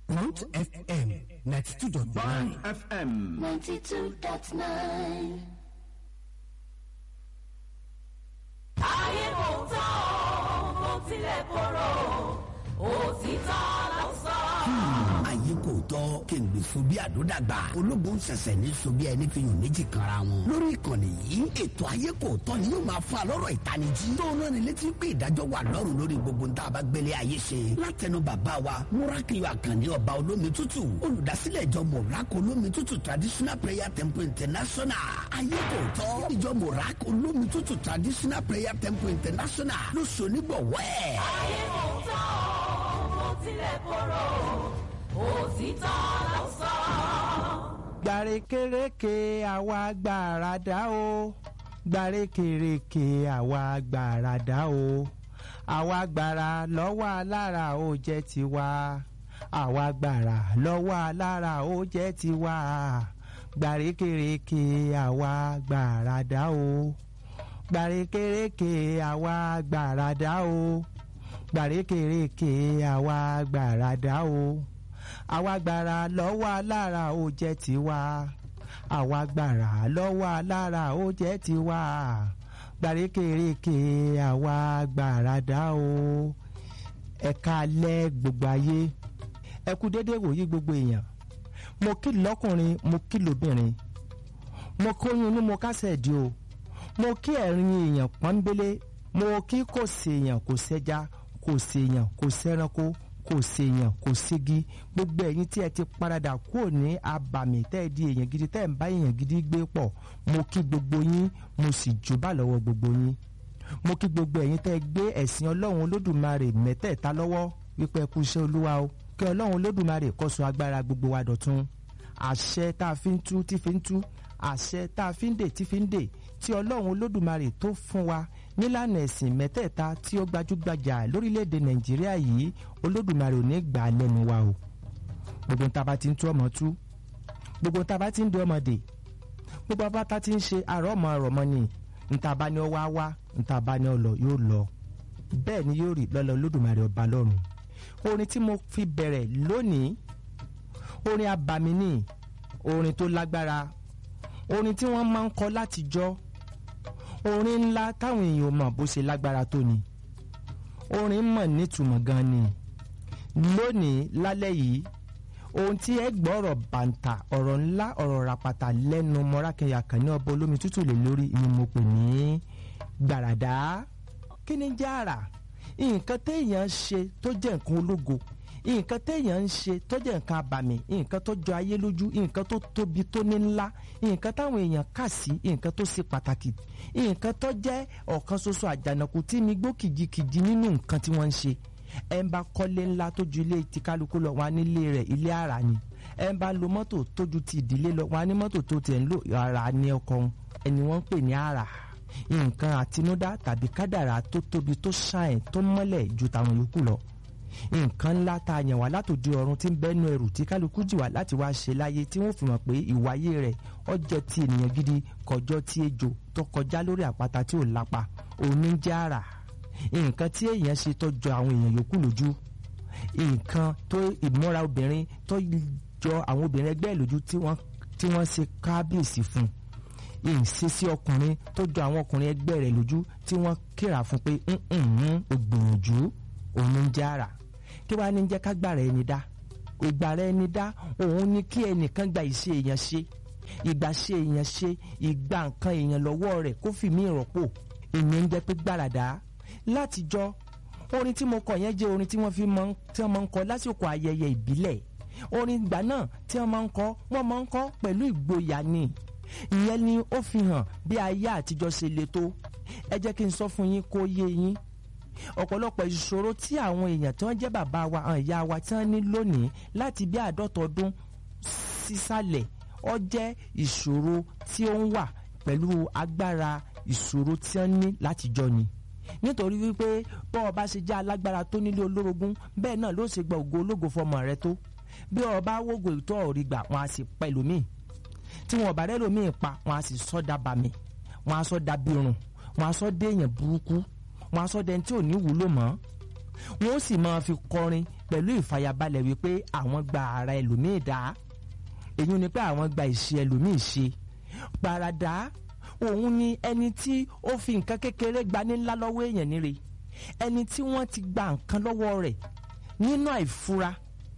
Mount FM ninety two dot Band nine. FM. 92.9. ayé kò tán o kò tilẹ̀ korò òtítọ́ ló sọ. ayé kò tọ́ kéǹgbè so bí àdódàgbà ológun ń ṣẹ̀ṣẹ̀ ní so bí ẹni fi hàn méjì kanra wọn. lórí ìkànnì yìí ètò ayé kò tọ́ ni yóò máa fa lọ́rọ̀ ìtanijí. tó náà ni létí pé ìdájọ́ wà lọ́rùn lórí gbogbo ń tá a bá gbélé ayé ṣe. látẹnu bàbá wa múrákìlì àkànní ọba olómi tútù olùdásílẹ̀ ìjọ mọ̀rákò olómi tútù traditional prayer temple international. ayé kò tọ́ ìjọ mọ̀rákò olómi tútù traditional prayer temple international ló so nígbọ̀wọ́ ẹ̀. ayé kò tán o kò tilẹ̀ korò òtítọ́ ló sọ. gbàrékèrèké àwa gbàràdá o gbàrékèrèké àwa gbàràdá o àwa gbàrà lọ́wọ́ alára ó jẹ́ tiwa àwa gbàrà lọ́wọ́ alára ó jẹ́ tiwa gbàrékèrèké àwa gbàràdá o gbàrékèrèké àwa gbàràdá o gbàrékèrèké àwa gbàràdá o àwa gbàrà lọ́wọ́ alára ó jẹ́ tiwa àwa gbàrà lọ́wọ́ alára ó jẹ́ tiwa gbàrékèrèké àwa gbàràdá o ẹ̀ka alẹ́ gbogbo ayé ẹ kú dédé wòyí gbogbo èèyàn mo kí lọ́kùnrin mo kí lóbìnrin mo kóyún inú mo kásẹ̀ di o mo kí ẹ̀rín èèyàn pọ́nbélé mo kí kò séèyàn kò sẹ́ja kò séèyàn kò sẹ́ranko kò séèyàn kò ségi gbogbo ẹ̀yin tí ẹ ti paradà kúrò ní abàmì tẹ́ ẹ di èèyàn gidi tẹ́ ẹ ń bá èèyàn gidi gbé pọ̀ mo kí gbogbo yín mo sì jùbà lọ́wọ́ gbogbo yín mo kí gbogbo ẹ̀yin tẹ́ ẹ gbé ẹ̀sìn ọlọ́run olódùmarè mẹ́tẹ̀ẹ̀ta lọ́wọ́ wípé ẹ kú iṣẹ́ olúwa o kí ọlọ́run olódùmarè kó sọ agbára gbogbo wa dọ̀tun àṣẹ tá a fi ń tú tí fi ń tú àṣẹ tá a fi ń dè tí fi ń dè tí ọlọ́run olódùmarè tó fún wa nílànà ẹ̀sìn mẹ́tẹ̀ẹ̀ta tí ó gbajúgbajà lórílẹ̀‐èdè nàìjíríà yìí olódùmarè ò ní gbà á lẹ́nu wa o gbogbo ń taba ti ń tú ọmọ tú gbogbo ń taba ti ń di ọmọ dè gbogbo abáta ti ń ṣe àrọ́ ọmọ ọ̀rọ̀ mọ́ ni ntaba ni ọ wá wá ntaba ni ọ lọ yóò lọ bẹ́ẹ̀ ni yóò rí lọ́lọ́ olódùmarè ọba lọ́run orin tí mo fi bẹ̀rẹ̀ lónìí orin abàmì ni orin tó lágbára orin tí wọ́n máa ń kọ látijọ́ orin ńlá táwọn èèyàn mọ̀ bó ṣe lágbára tó ni orin mọ̀ nítumọ̀ gan ni lónìí lálẹ́ yìí ohun tí ẹ gbọ́ ọ̀rọ̀ bàǹtà ọ̀rọ̀ ńlá ọ̀rọ̀ ràpàtà lẹ́nu mọ́rákẹ́yà kan ní ọba olómi tútù lè lórí ni mo pè ní gbàràdá kí ni jẹ́ àrà nǹkan téèyàn ṣe tó jẹ́ nǹkan ológo nǹkan téèyàn ń ṣe tó jẹ́ nǹkan abàmì nǹkan tó jọ ayé lójú nǹkan tó tóbi tó ní ńlá nǹkan táwọn èèyàn kà sí nǹkan tó ṣe pàtàkì nǹkan tó jẹ́ ọ̀kan ṣoṣo àjànàkú tí mi gbó kìjikìji nínú nǹkan tí wọ́n ń ṣe ẹ ń bá kọ́lé ńlá tó ju ilé ti kálukú lọ wọn á nílé rẹ̀ ilé àrà ni ẹ ń bá lo mọ́tò tó ju ti ìdílé lọ wọn á ní mọ́tò tó tiẹ̀ ń lò àrà ní ọkọ̀ ẹni wọ́n ń pè ní àrà nǹkan àtinúdá tàbí kádàrà tó tóbi tó ṣàìn tó mọ́lẹ̀ ju tàwọn yòókù lọ nǹkan ńlá tá a yàn wá látòdì ọ̀run tí ń bẹ́nu ẹrù tí kálukú jì wá láti wá ṣe láyé tí wọ́n fi mọ̀ pé ìwáyé rẹ̀ ọjọ́ ti ènìyàn gidi kọjọ́ tí ejò tó kọjá lórí àpáta tí ò lápa òní jẹ́ àrà nǹkan tí èèyàn ṣe tó jọ àwọn èèyàn yòókù lójú nǹkan tó ìmúra obìnrin tó jọ àwọn obìnrin ẹgbẹ́ lójú tí wọ́n tí wọ́n ṣe kábíyèsí fún ìṣesí ọkùnrin tó jọ àwọn ọkùnrin ẹgbẹ́ rẹ̀ lójú tí wọ́n kíra fún pé ògbìyànjú òun jẹ́ àrà kí wàá ní jẹ́ ká gbàrà ẹni dá ìgbàrà ẹni dá òun ní kí ẹnìkan gba ìṣe èèyàn ṣe ìgbà ṣe èèyàn ṣe ìgbà nǹkan èèyàn lọ́wọ́ rẹ̀ kó fi mí rọ́pò ìyẹn ń jẹ́ pé gbàràdá látijọ́ orin tí mo kọ yẹn jẹ́ orin tí wọ́n fi máa ń tí wọ́n máa ń kọ lásìkò ayẹyẹ ìbílẹ̀ orin ìgbà náà tí wọ́n máa ń kọ wọ́n máa ń kọ pẹ̀lú ìgboyà ni ìyẹn ni ó fi hàn bí ayé àtijọ́ ṣe le tó ẹ jẹ́ kí n sọ fún yín kó yé yín ọ̀pọ̀lọpọ̀ ìṣòro tí àwọn èèyàn tí wọ́n jẹ́ bàbá wa àwọn ìyá wa tí wọ́n ní lónìí láti bí àádọ́ta ọdún sísàlẹ̀ ó jẹ́ ìṣòro tí ó ń wà pẹ̀lú agbára ìṣòro tí wọ́n ní látijọ́ ni nítorí wípé bọ́ ọ bá ṣe jẹ́ alágbára tó nílé olórogún bẹ́ẹ̀ náà ló ṣe gba ògo ológo fọmọ rẹ tó bí ọ bá wógo ìtọ́ ọ̀rí gbà wọn á sì pẹ̀lú míì tí wọn ọ̀bà rẹ̀ lómi pa wọn á sì sọ́dà bàmí wọn á sọ́dà bírun wọn á sọ́dà èèyàn burúkú wọn á sọ́dà ẹni tí ò ní wúlò mọ́ wọn ó sì máa fi kọrin pẹ̀lú ìfàyàbalẹ̀ wípé àwọn gba ara ẹlòmíì dá èyí ni pé àwọn gba ìṣe ẹlòmíì ṣe gbàràdá òun ni ẹni tí ó fi nǹkan kékeré gbani ńlá lọ́wọ́ èèyàn níre ẹni tí wọ́n ti gba nǹkan lọ́wọ́ rẹ̀ nínú àìfura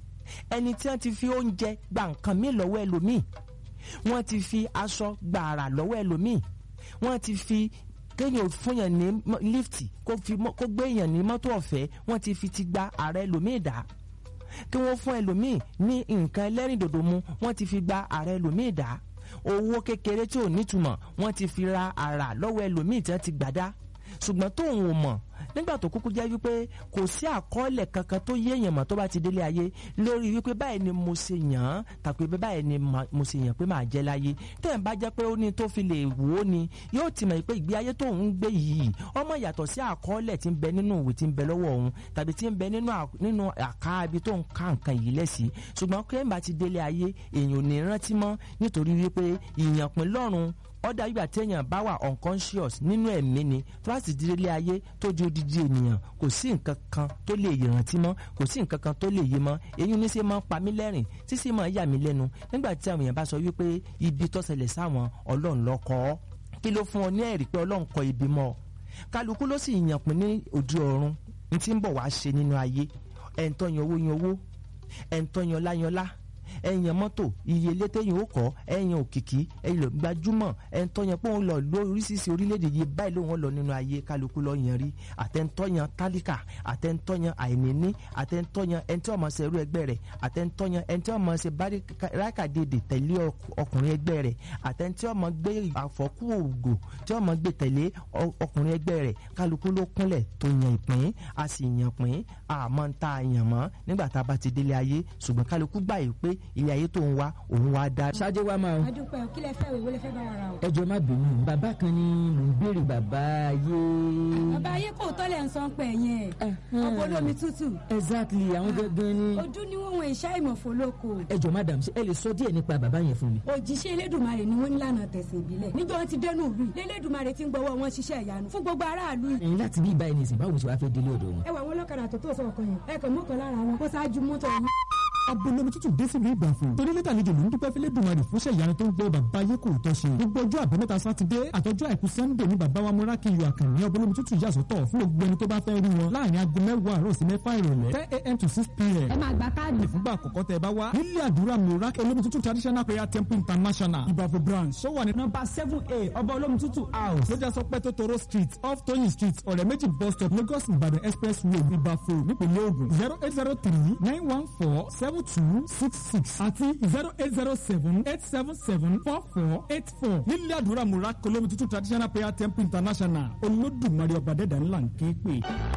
ẹni tí wọ́n ti fi oúnjẹ gba nǹkan míì lọ́wọ́ ẹlòmíì wọ́n ti fi aṣọ gbàrà lọ́wọ́ ẹlòmíì wọ́n ti fi kéèyàn fúnyàn ní lífìtì kó fi mọ́- kó gbé èèyàn ní mọ́tò ọ̀fẹ́ wọ́n ti fi ti gba ààrẹ ẹlòmíì dá kí wọ́n fún ẹlòmíì ní nǹkan ẹlẹ́rìndòdò mu wọ́n ti fi gba ààrẹ ẹlòmíì dá owó kékeré tí ò nítumọ̀ wọ́n ti fi ra àrà lọ́wọ́ ẹlòmíì tí wọ́n ti gbàdá ṣùgbọ́n tóun ò mọ̀ nígbà tó kúkú jẹ́ wípé kò sí àkọọ́lẹ̀ kankan tó yéèyàn mọ̀ tó bá ti délé ayé lórí wípé báyìí ni mo ṣe yàn án tàbí pé báyìí ni ma- mo ṣe yàn pé màá jẹ́ láyé tẹ̀ ń bá jẹ́ pé ó ní tó fi lè wò ó ni yóò ti mọ̀ pé ìgbé ayé tóun ń gbé yìí ọmọ yàtọ̀ sí àkọọ́lẹ̀ tí ń bẹ nínú ìwé tí ń bẹ lọ́wọ́ òun tàbí tí ń bẹ nínú à- nínú àká ibi tó ń ká nǹkan yìí lẹ́sí ṣùgbọ́n pé ń bá ti délé ayé èèyàn ò ní rántí mọ́ nítorí wípé ìyànpín lọ́rùn ọ̀dà ìgbà téèyàn bá wà unconscious nínú ẹ̀mí ni tó bá sì di délé ayé tó di odidi ènìyàn kò sí nǹkan kan tó lè rántí mọ́ kò sí nǹkan kan tó lè yé mọ́ èyí ní sẹ́ máa ń pa mí lẹ́rìn tí sì máa ń yà mí lẹ́nu nígbà tí àwọn èèyàn bá sọ wípé ibi tó ṣẹlẹ̀ sáwọn ọlọ́run ló kọ ọ́ kí ló fún ọ ní ẹ̀rí pé ọlọ́run kọ ibi mọ́ ọ kálukú ló sì yàn pín ní òde ọ̀run ní tí ń bọ̀ wá ṣe nínú ayé ẹ̀ ń tọ́yan owó yan owó ẹ̀ ń tọ́yan ọlá yan ọlá ẹ̀yàn mọ́tò iye létẹ́yìn ó kọ́ ẹ̀yàn òkìkí ẹ̀yìn lọ gbajúmọ̀ ẹ̀ńtọ́yàn pé òun lọ lóríṣiríṣi orílẹ̀-èdè yìí báyìí lóun lọ nínú ayé kálukú lọ yan rí àtẹ̀ntọ́yàn tálíkà àtẹ̀ntọ́yàn àìníní àtẹ̀ntọ́yàn ẹni tí wọ́n máa ṣe irú ẹgbẹ́ rẹ̀ àtẹ̀ntọ́yàn ẹni tí wọ́n máa ṣe báríkàdédè tẹ̀lé ọk- ọkùnrin ẹgbẹ́ rẹ̀ àtẹ̀ntí tí wọ́n máa gbé àfọ́kù ògò tí wọ́n máa gbé tẹ̀lé ọ- ọkùnrin ẹgbẹ́ rẹ̀ kálukú ló kúnlẹ̀ tó yan ìpín a sì yan pín àmọ́ ń ta àyàn mọ́ nígbà tá a bá ti délé ayé ṣùgbọ́n kálukú gbà yìí pé ilé ayé tó ń wá òun wá dá ṣáájú wa máa adúpẹ́ kí lẹ fẹ́ òwe lẹ fẹ́ bá wa ra o. ẹjọ́ má bínú bàbá kan ní mò ń béèrè bàbá ayé. bàbá ayé kò tọ́lẹ̀ ń san pẹ̀ yẹn ọkọ̀ olómi tútù exactly àwọn gangan ni. ojú ni wọ́n wọn ìṣá ìmọ̀fó lóko ẹjọ́ madam ṣé ẹ lè sọ díẹ̀ nípa bàbá yẹn fún mi. òjíṣẹ́ elédùnmarè ni wọ́n nílànà tẹ̀sìn ìbílẹ̀ níjọ́ wọn ti dẹnu ìlú yìí lẹ́lẹ́dùnmarè ti ń gbọ́wọ́ wọn ṣiṣẹ́ ìyanu fún gbogbo aráàlú yìí. ẹ̀yin láti bí ìbáyìí nìsín báwo ṣe wàá fẹ́ délé ọ̀dọ̀ wọn. ẹ wà wọn lọ́kadà tó tó sọ̀kan yẹn ẹ kàn mọ́kàn lára wọn kó ṣáájú mọ́tò yìí. abolomi tútù dé sílùú ìgbàfọ̀ torí lẹ́tà àlejò ló ń dúpẹ́ fílẹ̀ dùnmarè fúnṣẹ́ ìyanu tó ń gbé bàbá ayé kò tọ́ ṣe gbogbo ọjọ́ àbámẹ́ta sátidé àtọjọ́ àìkú sannde ní bàbá wa múrákì yọ àkànní abolomi tútù yàsọ́tọ̀ fún gbogbo ẹni tó bá fẹ́ rí wọn láàrin aago mẹ́wàá àárọ̀ sí mẹ́fà ìrọ̀lẹ́ ten a.m. to six p.m. ẹ máa gba káàdì. fúngbà àkọ́kọ́ tẹ bá wá nílé àdúrà múrákì olómi tútù traditional prayer temple international ìbàfọ̀ branch ó wà ní nọ́mbà seven a ọba olómi tútù house lójà sọ pé tótóró street off tóyìn street ọ̀rẹ́ méjì bus stop lagos ìbàdàn expressway ìbàfọ̀ nípìnlẹ̀ ògùn zero eight zero three nine one four seven two six six àti zero eight zero seven eight seven seven four four eight four nílé àdúrà múrákì olómi tútù traditional prayer temple international olódùmarè ọba dẹ́dà ńlá ń ké pè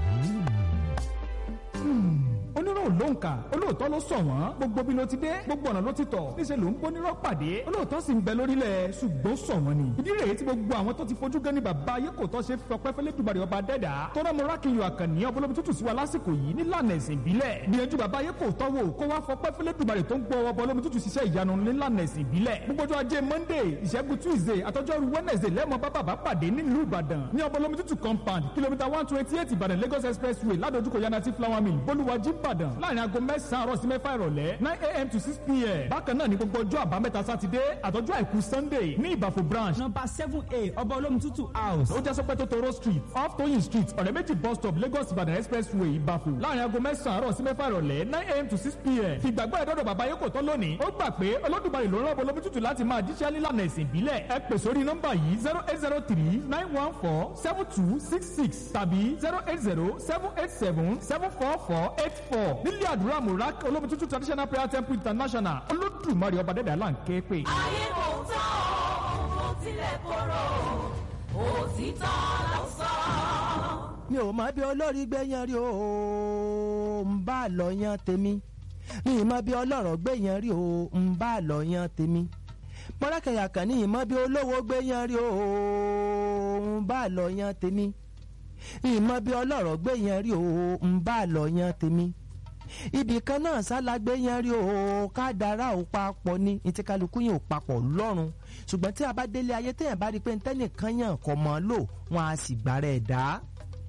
onírò ló ń kà olóòótọ́ ló sọ wọ́n gbogbo bí ló ti dé gbogbo ọ̀nà ló ti tọ̀ níṣẹ́ ló ń gbónírọ́ pàdé olóòótọ́ sì ń bẹ lórílẹ̀ ṣùgbọ́n sọ wọ́n ni ìdí rèé tí gbogbo àwọn tó ti fojú gan ni bàbá ayé kò tọ́ ṣe fọpẹ́ fẹ́lẹ́ dùbàrì ọba dẹ́dà tọ́rọ mọ́ra kí n yọ àkànní ọbọlọ́bi tútù sí wa lásìkò yìí nílànà ẹ̀sìn ìbílẹ̀ gbìyànjú bàbá ayé kò tọ́ wò kó wá fọpẹ́ fẹ́lẹ́ dùbàrì tó ń gbọ́ ọbọlọ́bi tútù ṣiṣẹ́ ìyanu nílànà ẹ̀sìn ìbílẹ̀ gbogbo ọjọ́ ajé monday ìṣẹ́gun tuesday àtọ́jọ́rú wednesday lẹ́mọ̀ bá bàbá pàdé nílùú ìbàdàn ní ọbọlọ́bi tútù compound kìlómítà one twenty eight ìbàdàn lagos expressway ládojúkọ yanati flower mill bolúwàjí ìbàdàn láàrin aago mẹ́sàn-án àárọ̀ sí mẹ́fà ìrọ̀lẹ́ nine a.m. to six p.m. bákan náà ní gbogbo ọjọ́ àbámẹ́ta sátidé àtọ́jú àìkú sunday ní ìbàfò branch number seven a ọba olómi tútù house ó jẹ́ sọpẹ́ tótóró street off tóyìn street ọ̀rẹ́ méjì bus stop lagos ìbàdàn expressway ìbàfò láàrin aago mẹ́sàn-án àárọ̀ sí mẹ́fà ìrọ̀lẹ́ nine a.m. to six p.m. fìgbàgbọ́ ẹ̀dọ́dọ̀ bàbá yóò kò tán lónìí ó gbà pé olódùmarè ló rán olómi tútù láti máa jíṣẹ́ nílànà ẹ̀sìn ìbílẹ̀ ẹ pè sórí nọ́mbà yìí zero eight zero three nine one four seven two six six tàbí zero eight zero seven eight seven seven four four eight four nílé àdúrà murak olómi tútù traditional prayer temple international olódùmarè ọba dẹ́dà là ń ké pè. ayé kò tán o mo tilẹ̀ korò òtítọ́ ló sọ. mi ò mọ bí olórí gbẹ̀yàn rí o ń bá a lọ yan tèmi mi ì mọ bí ọlọ́rọ̀ gbẹ̀yàn rí o ń bá a lọ yan tèmi mọ́lákẹ́yà kan ní ìmọ̀ bí olówó gbẹ̀yàn rí o ń bá a lọ yan tèmi ìmọ̀ bí ọlọ́rọ̀ gbẹ̀yàn rí o ń bá a lọ yan tèmi ibì kan náà sálágbé yẹn rí o ká dára ò papọ̀ ní etí kálukú yẹn ò papọ̀ lọ́rùn ṣùgbọ́n tí a bá délé ayé téèyàn bá rí i pé ntẹ́nìkan yàn kọ̀ mọ́ lò wọ́n á sì gbára ẹ̀ dá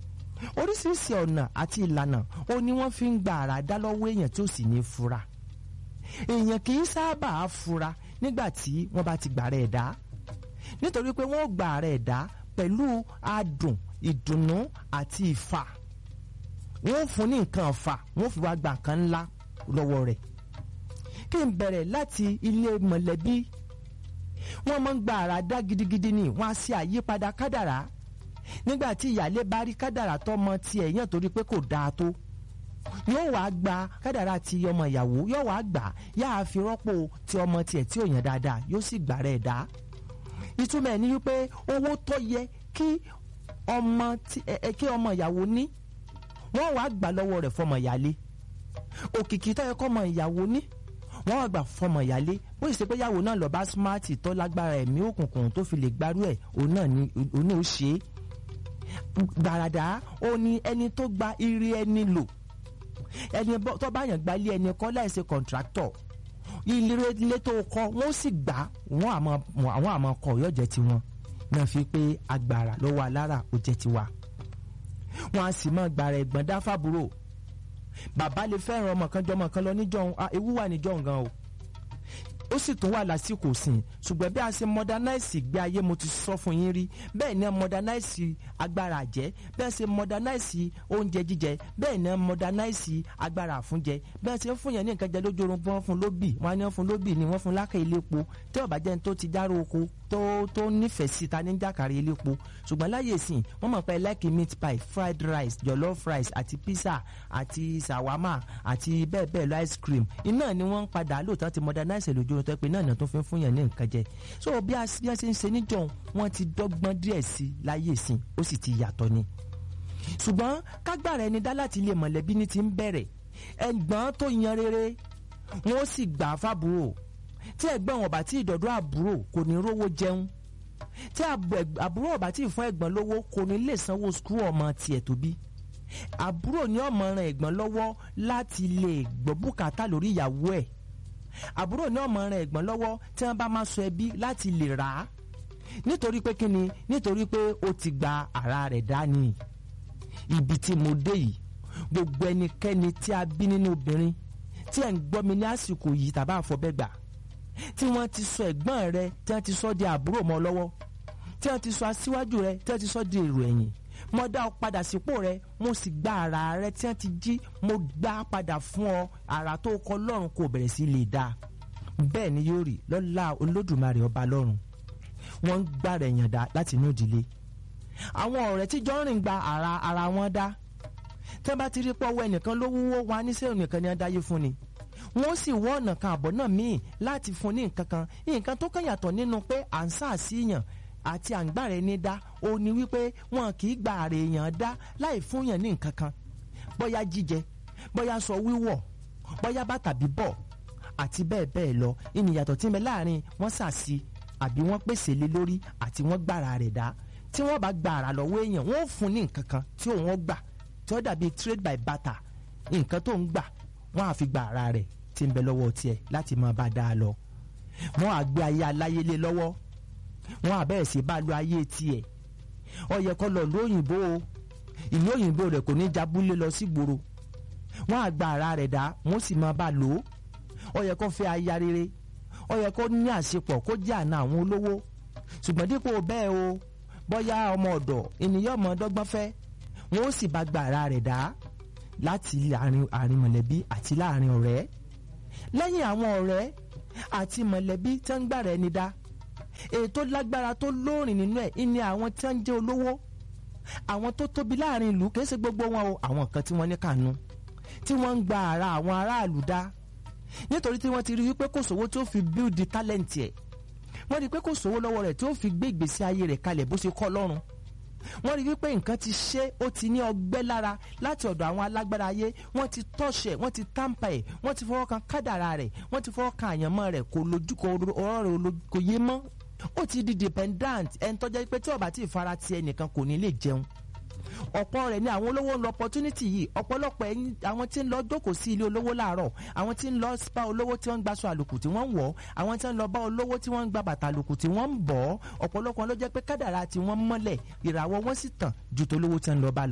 oríṣiríṣi ọ̀nà àti ìlànà ó ní wọ́n fi ń gba àrà dá lọ́wọ́ èèyàn tí ó sì ní fura èèyàn kì í sábà fura nígbà tí wọ́n bá ti gbà rẹ̀ dá nítorí pé wọ́n gbà rẹ̀ dá pẹ̀lú adùn ìdùnnú àti ìfà wọ́n fún ní nǹkan ọ̀fà wọ́n fi wá gba nǹkan ńlá lọ́wọ́ rẹ̀ kí n bẹ̀rẹ̀ láti ilé mọ̀lẹ́bí wọ́n máa ń gba àrà dá gidigidi ni wọ́n á ṣe àyípadà kádàrá nígbà tí ìyáálé bá rí kádàrá tọmọ tiẹ̀ yàn torí pé kò dáa tó yóò wá gba kádàrá ti ọmọ ìyàwó yóò wá gbà yáa fi rọ́pò ti ọmọ tiẹ̀ tí ò yàn dáadáa yóò sì gbà rẹ̀ dá ìtumọ̀ ẹ̀ ní wípé owó tó yẹ kí ọmọ kí ọmọ ìyàwó ní wọ́n wá gbà lọ́wọ́ rẹ̀ fọmọ ìyáálé òkìkí tó yẹ kọ́mọ ìyàwó ní wọ́n wá gbà fọmọ ìyáálé bó ṣe pé yàwó náà lọ bá smart tó lágbára ẹ̀mí òkùnkùn tó fi lè gbárù ẹ̀ òun náà ni òun náà ó ṣe é gbàràdà ó ní ẹni tó gba ire ẹni lò ẹni tó bá yàn gba ilé ẹni kọ́ láìsí kọ̀ǹtráktọ̀ ilé ilé tó kọ́ wọ́n sì gbà wọ́n àmọ́ àwọn àmọ́ kọ̀ yóò jẹ́ tiwọn náà fi pé agbára lọ́wọ́ alára ó jẹ́ tiwa wọ́n á sì mọ́ gbàrà ẹ̀gbọ́n dáfàbúrò bàbá lè fẹ́ràn ọmọ kan jọmọ kan lọ níjọ́ ewu wà níjọ́ gan o ó sì tún wà lásìkò sìn ṣùgbọ́n bí a ṣe modernize ìgbé ayé mo ti sọ fún yín rí bẹ́ẹ̀ ni modernize agbára àjẹ́ bẹ́ẹ̀ ṣe modernize oúnjẹ jíjẹ bẹ́ẹ̀ ni modernize agbára àfúnjẹ bẹ́ẹ̀ ṣe ń fún yẹn ní nǹkan jẹ lójú oorun wọ́n fún lóbì wọ́n á ní wọ́n fún lóbì ni wọ́n fún lákà iléepo tí ọ̀bà jẹ́ tó ti dárò oko tó tó nífẹ̀ẹ́ sí ta ní jàkàrí iléepo ṣùgbọ́n láyè sìn wọ́n mọ̀ pé like meat pie fried rice jollof rice àti pizza àti shawama àti bẹ́ẹ̀ bẹ́ẹ̀ lọ ice cream iná ni wọ́n ń padà lóòótọ́ ti modernize lójú oorun tó pé náà ní tó fi ń fún yẹn ní nǹkan jẹ so bí a bí a ṣe ń ṣe níjọ wọ́n ti dọ́gbọ́n díẹ̀ sí láyè sìn ó sì ti yàtọ̀ ni ṣùgbọ́n kágbára ẹni dá láti ilé mọ̀lẹ́bí ní ti ń bẹ̀rẹ̀ ẹ̀gbọ́n tó yan rere wọ́n sì gbà á fábúrò tí ẹ̀gbọ́n ọ̀bà tí ìdọ̀dọ̀ àbúrò kò ní rówó jẹun tí àbúrò ọ̀bà tí ìfún ẹ̀gbọ́n lówó kò ní lè sanwó skul ọmọ tiẹ̀ tó bí àbúrò ní ọmọ ran ẹ̀gbọ́n lọ́wọ́ láti lè gbọ́ bùkátà lórí ìyàwó ẹ̀ àbúrò ní ọmọ ran ẹ̀gbọ́n lọ́wọ́ tí wọ́n bá máa sọ ẹbí láti lè rà á nítorí pé kíni nítorí pé ó ti gba ara rẹ̀ dání ibi tí mo dé yìí gbogbo ẹnikẹ́ni tí a bí nínú obìnrin tí ẹ̀ ń gbọ́ mi ní àsìkò yìí tàbá àfọ̀bẹ́gbà tí wọ́n ti sọ ẹ̀gbọ́n rẹ tí wọ́n ti sọ di àbúrò mọ́ lọ́wọ́ tí wọ́n ti sọ aṣíwájú rẹ tí wọ́n ti sọ di èrò ẹ̀yìn mo dá ọ padà sípò rẹ mo sì gba ara rẹ tí wọ́n ti jí mo gbá padà fún ọ ara tó kọ lọ́run kò bẹ̀rẹ̀ sí lè dáa bẹ́ẹ̀ ni yóò rí lọ́lá olódùmarè ọba lọ́run wọ́n ń gbàrẹ̀ yàn dá láti inú ìdílé àwọn ọ̀rẹ́ tí jọ ń rìn gba ara ara wọn dá tẹ́ bá ti rí pọ́wọ́ ẹnìkan ló wúwo wọn á ní sẹ́yìn nìkan ni wọ́n dáyé fún ni wọ́n sì wọ́ ọ̀nà kan àbọ̀ náà míì láti fún ní nǹkan kan nǹkan tó kàn yàtọ̀ nínú pé à ń sàásìyàn àti à ń gbàrẹ̀ ní dá ó ní wípé wọn kì í gba àrè èèyàn dá láì fún yàn ní nǹkan kan bóyá jíjẹ bóyá sọ wíwọ̀ bóyá bàtà bíbọ̀ àti bẹ́ẹ̀ bẹ́ẹ̀ lọ ìnìyàtọ̀ tí ń bẹ láàrin wọ́n sàásì àbí wọ́n pèsè lé lórí àti wọ́n gbàrà rẹ̀ dá tí wọ́n bá gba àrà lọ́wọ́ èèyàn wọ́n fún ní nǹkan kan tí òun gbà tí ó dàbí trade by barter nǹkan tó ń gbà wọ́n á fi gba àrà rẹ̀ tí ń bẹ lọ́wọ́ tiẹ̀ láti máa bá dáa lọ wọ́n á gbé ayé aláyélé lọ́wọ́ wọ́n á bẹ̀rẹ̀ sí bá lo ayé tiẹ̀ ó yẹ kó lọ ìlú òyìnbó o ìlú òyìnbó rẹ̀ kò ní jabúlé lọ sí gbòòrò wọ́n á gba àrà rẹ̀ dá wọ́n sì máa bá lò ó ó yẹ kó fẹ́ aya rere ó yẹ kó ní àṣepọ̀ kó jẹ́ àna àwọn olówó ṣùgbọ́n dípò bẹ́ẹ̀ o bóyá ọmọ ọ̀dọ̀ ènìyàn ọmọ ọdọ́gbọ́n fẹ́ wọn ó sì bá gba ara rẹ̀ dá láti àárín mọ̀lẹ́bí àti láàárín ọ̀rẹ́ lẹ́yìn àwọn ọ̀rẹ́ àti mọ̀lẹ́bí tí wọ́n ń gbà rẹ̀ ni dá ètò lágbára tó lóòrìn nínú ẹ̀ ní àwọn tí wọ́n ń jẹ́ olówó àwọn tó tóbi láàárín ìlú kìí ṣe gbogbo wọn o àwọn kan tí wọ́n ní kànú tí wọ́n ń gba ara àwọn aráàlú dá nítorí tí wọ́n ti rí wípé kò sówó tí ó fi build the talent ẹ̀ wọ́n rí i pé kò sówó lọ́wọ́ rẹ̀ tí ó fi gbé ìgbésí ayé rẹ̀ kalẹ̀ bó ṣe kọ́ lọ́rùn wọ́n rí i wípé nǹkan ti ṣe ó ti ní ọgbẹ́ lára láti ọ̀dọ̀ àwọn alágbára ayé wọ́n ti tọ́ṣẹ̀ wọ́n ti tàǹpà ẹ̀ wọ́n ti fọwọ́ kan kádàrà rẹ̀ wọ́n ti fọwọ́ kan àyànmọ́ rẹ̀ kò lójú kò ọ̀rọ̀ rẹ̀ kò yé mọ́ ó ti di dependant ẹni tọ́jà pé tí ó bá ti fara ti ẹnìkan kò ní lè jẹun ọ̀pọ̀ rẹ̀ ni àwọn olówó ń lọ opportunity yìí ọ̀pọ̀lọpọ̀ ẹ̀yin àwọn tí ń lọ jókòó sí ilé olówó láàárọ̀ àwọn tí ń lọ bá olówó tí wọ́n ń gbaṣọ àlòkù tí wọ́n ń wọ̀ àwọn tí ń lọ bá olówó tí wọ́n ń gba bàtà àlòkù tí wọ́n ń bọ̀ ọ̀pọ̀lọpọ̀ ló jẹ́ pé kádàrá tí wọ́n mọ́lẹ̀ ìràwọ̀ wọn sì tàn ju tolówó tí ń lọ bá lọ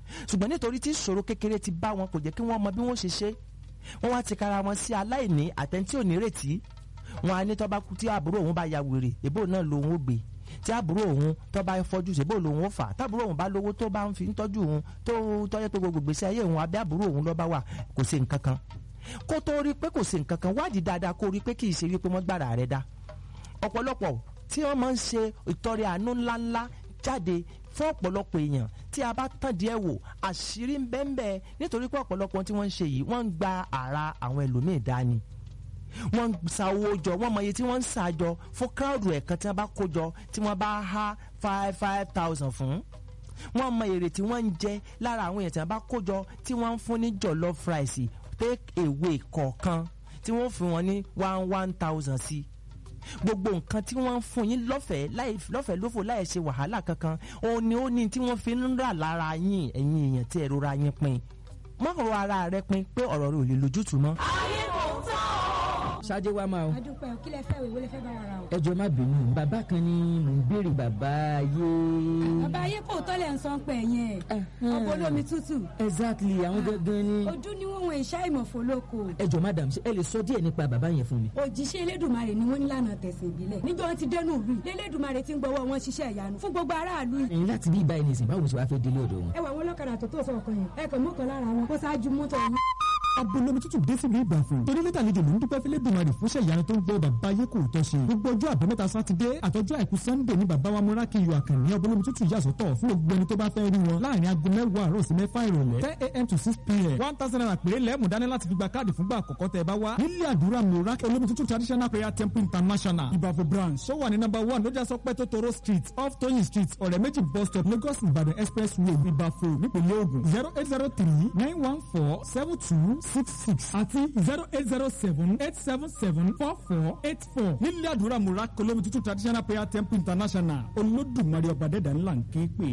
ṣùgbọ́n nítorí tí ìṣòro kékeré ti bá wọn kò jẹ́ kí wọ́n mọ bí wọ́n ṣe ṣe wọ́n wá ti kara wọn sí aláìní àtẹ̀ntí ò ní retí wọn á ní tó bá kú tí àbúrò òun bá ya wèrè èbó náà lòun ó gbé tí àbúrò òun tó bá fọjú ṣèbó lòun ó fà tábúrò òun bá lówó tó bá ń fi ń tọ́jú òun tó tọ́jú pé gbogbo gbèsè ayé òun abẹ́ àbúrò òun ló bá wà kò sí nǹkan kan kó tó rí pé kò sí nǹkan kan wádìí dáadáa kó rí pé kì í ṣe wípé wọ́n gbára rẹ̀ dá ọ̀pọ̀lọpọ̀ tí wọ́n máa ń ṣe ìtọrẹ àánú ńláńlá jáde fún ọ̀pọ̀lọpọ̀ èèyàn tí a bá tàn díẹ̀ wò àṣírí ń bẹ́ẹ̀ nítorí pé ọ̀pọ̀lọpọ̀ tí wọ́n ń ṣe yìí wọ́n ń gba ara àwọn ẹlòmíì dání wọ́n ń sa owó jọ wọ́n mọ iye tí wọ́n ń sa jọ fún kíráùdù ẹ̀kan tí wọ́n bá kó jọ tí wọ́n bá há five five thousand fún wọ́n mọ èrè tí wọ́n ń jẹ lára àwọn èèyàn tí wọ́n bá kó jọ tí wọ́n ń fún ní jollof rice take away kọ̀ọ̀kan tí wọ́n fún wọn ní one one thousand sí gbogbo nǹkan tí wọ́n ń fún yín lọ́fẹ̀ẹ́ láì lọ́fẹ̀ẹ́ lófò láì ṣe wàhálà kankan òun ni ó ní tí wọ́n fi ń rà lára yín ẹ̀yin èèyàn tí ẹ̀rọ ra yín pin má rọ ara rẹ pin pé ọ̀rọ̀ rẹ ò lè lójútùú mọ́. ayé kò tán o. ṣáájú wa máa o adúpẹ́ o kí lẹ fẹ́ wèwo lẹ fẹ́ bá wa ra o. ẹ jọ̀ọ́ má bínú bàbá kan ni mò ń béèrè bàbá ayé. bàbá ayé kò tọ́ lẹ̀ ń sọ pé yẹn ọ̀pọ̀ olómi tútù exactly àwọn gangan ni. ojú ni wọn wọn ìṣá ìmọ̀fó lóko ẹ jọ̀ọ́ madam ṣé ẹ lè sọ díẹ̀ nípa bàbá yẹn fún mi. òjíṣẹ́ elédùnmarè ni wọ́n nílànà tẹ̀sìn ìbílẹ̀ níjọ́ wọn ti dẹnu ìlú yìí elédùnmarè ti ń gbọ́wọ́ wọn ṣiṣẹ́ ìyanu fún gbogbo aráàlú yìí. ẹ̀yin láti bí ìbáyìí nìsín báwo ṣe wàá fẹ́ délé ọ̀dọ̀ wọn. ẹ wà wọn lọ́kadà tó tó sọ ọkàn yẹn ẹ kàn mọ́kàn lára wọn kó ṣáájú mọ́tò yín. abolomi tútù dé sílùú ìbàfò torí lẹ́tà àlejò ló ń dúpẹ́ fẹ́lẹ́ dùnmarè fúnṣẹ́ ìyanu tó ń gbọ́ bàbá ayé kò tọ́ ṣe gbogbo ọjọ́ àbámẹ́ta sátidé àtọ́jọ́ àìkú sannde ní bàbá wa múra kí iyọ̀ àkànní abolomi tútù yà sọ́tọ̀ fún gbogbo ẹni tó bá fẹ́ rí wọn láàrin aago mẹ́wàá àárọ̀ sí mẹ́fà ìrọ̀lẹ́ ten a.m. to six p.m. one thousand naira péré lẹ́mú dání láti fi gba káàdì fúngbà àkọ́kọ́ tẹ́ ẹ bá wá nílé àdúrà múra olómi tútù traditional prayer temple international ìbàfò branch ó wà ní number one lójà sọpẹ́ tótóró street off tóyìn street ọ̀rẹ́ méjì bus stop lagos ìbàdàn expressway ìbàfò nípínlẹ̀ ògùn zero eight zero three nine one four seven two six six àti zero eight zero seven eight seven seven four four eight four nílé àdúrà múra olómi tútù traditional prayer temple international olódùmarè ọba dẹ́dà ńlá ń ké pè